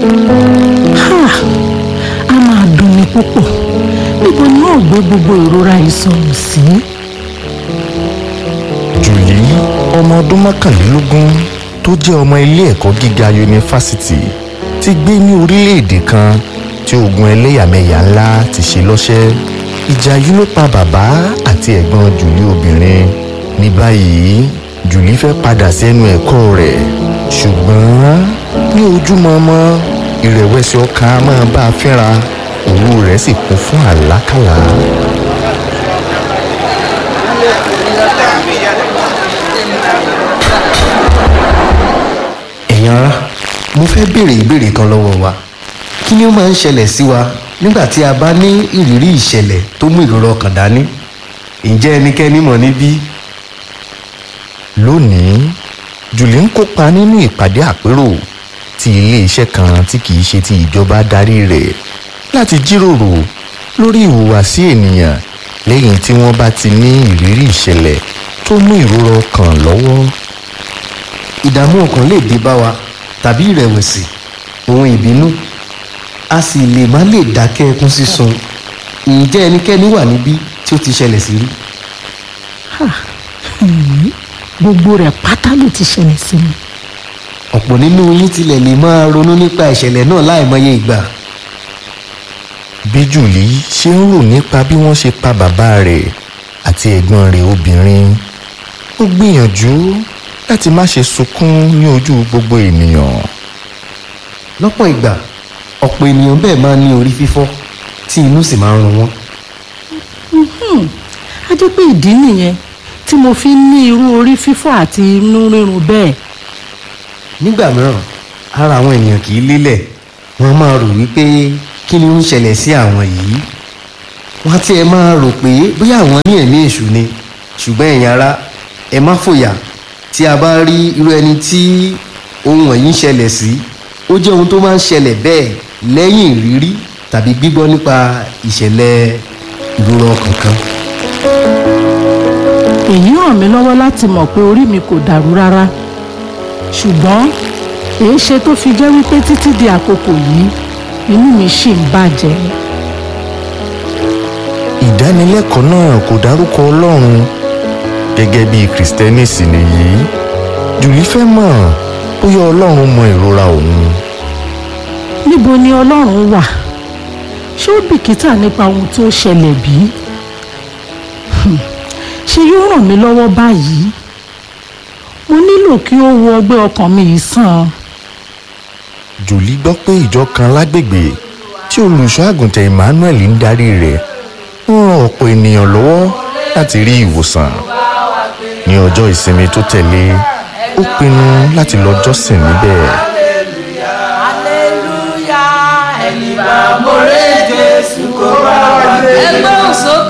Ha! a máa dùn mí púpọ̀ níbo ni yóò gbé gbogbo ìrora ìsọ̀rọ̀ sí. jùlí ọmọ ọdún mọ́kànlélógún tó jẹ́ ọmọ ilé ẹ̀kọ́ gíga yunifásitì ti gbé ní orílẹ̀-èdè kan tí ogun ẹlẹ́yàmẹ̀yà ńlá ti ṣe lọ́ṣẹ́ ìjà yìí ló pa bàbá àti ẹ̀gbọ́n jùlí obìnrin ní báyìí jùlí fẹ́ padà sẹ́nu ẹ̀kọ́ rẹ̀ ṣùgbọ́n ní ojúmọmọ ìrẹ̀wẹ̀sì ọkàn á máa bá a fínra òru rẹ̀ sì kún fún àlákàlà. ẹ̀yin ará mo fẹ́ béèrè ìbéèrè kan lọ́wọ́ wa kí ni ó máa ń ṣẹlẹ̀ sí wa nígbà tí a bá ní ìrírí ìṣẹ̀lẹ̀ tó mú ìrora ọkàn dání ǹjẹ́ ẹnikẹ́ni mọ̀ níbí lónìí jùlí ń kópa nínú ìpàdé àpérò tí iléeṣẹ́ kan tí kìí ṣe ti ìjọba darí rẹ̀ láti jíròrò lórí ìhùwàsí ènìyàn lẹ́yìn tí wọ́n bá ti ní ìrírí ìṣẹ̀lẹ̀ tó mú ìrora ọkàn lọ́wọ́ ìdààmú ọkàn lè dé bá wa tàbí ìrẹ̀wẹ̀sì ohun ìbínú a sì lè má lè dákẹ́ ẹkún sísun ǹjẹ́ ẹnikẹ́ni wà níbí tí ó ti ṣẹlẹ̀ sí rí Ha! Hmm. gbogbo rẹ̀ pátá ló ti ṣẹlẹ̀ sí mi. ọ̀pọ̀ nínú yín tilẹ̀ lè máa ronú nípa ìṣẹ̀lẹ̀ náà láìmọye ìgbà bí jùlí ṣe ń rò nípa bí wọ́n ṣe pa bàbá rẹ̀ àti ẹ̀gbọ́n rẹ̀ obìnrin ó gbìyànjú láti má ṣe sunkún ní ojú gbogbo ènìyàn. lọ́pọ̀ ìgbà ọ̀pọ̀ ènìyàn bẹ́ẹ̀ máa ń ní orí fífọ́ tí inú sì máa ń run wọ́n a jẹ́ pé ìdí nìyẹn tí mo fi ń ní irú orí fífọ́ àti inú rírun bẹ́ẹ̀. nígbà mìíràn ara àwọn ènìyàn kì í lélẹ̀ wọ́n máa rò wípé kí ni ó ń ṣẹlẹ̀ sí àwọn yìí wọ́n á tiẹ̀ máa rò pé bóyá àwọn ní ẹ̀mí èṣù ni ṣùgbọ́n ẹ̀yin ará ẹ má fòyà tí a bá rí irú ẹni tí ohun wọ̀nyí ń ṣẹlẹ̀ sí ó jẹ́ ohun tó máa ń ṣẹlẹ̀ bẹ́ẹ̀ lẹ́yìn ìrírí tàbí gbígbọ́ nípa ìṣẹ̀lẹ̀ ìrora ọkàn kan èyí ràn mí lọ́wọ́ láti mọ̀ pé orí mi kò dàrú rárá ṣùgbọ́n èé ṣe tó fi jẹ́ wípé títí di àkókò yìí inú mi ṣì ń bàjẹ́. ìdánilẹ́kọ̀ọ́ náà kò dárúkọ ọlọ́run gẹ́gẹ́ bí kìrìsìtẹ́nì sì nìyí jùlí fẹ́ mọ̀ bóyá ọlọ́run mọ ìrora òun níbo ni ọlọ́run wà ṣé ó bìkítà nípa ohun tó ṣẹlẹ̀ bí? Hmm. ṣé yóò ràn mí lọ́wọ́ báyìí? mo nílò kí ó wo ọgbẹ́ ọkàn mi yìí sàn. jùlí gbọ́ pé ìjọ kan lágbègbè tí olùṣọ́ àgùntàn emmanuel ń darí rẹ̀ ń ran ọ̀pọ̀ ènìyàn lọ́wọ́ láti rí ìwòsàn ní ọjọ́ ìsinmi tó tẹ̀lé ó pinnu láti lọ jọ́sìn níbẹ̀ Aleluya, ẹni bá mọ̀rẹ́ Jésù kó bá wa gbé. ẹgbẹ́ òsókè.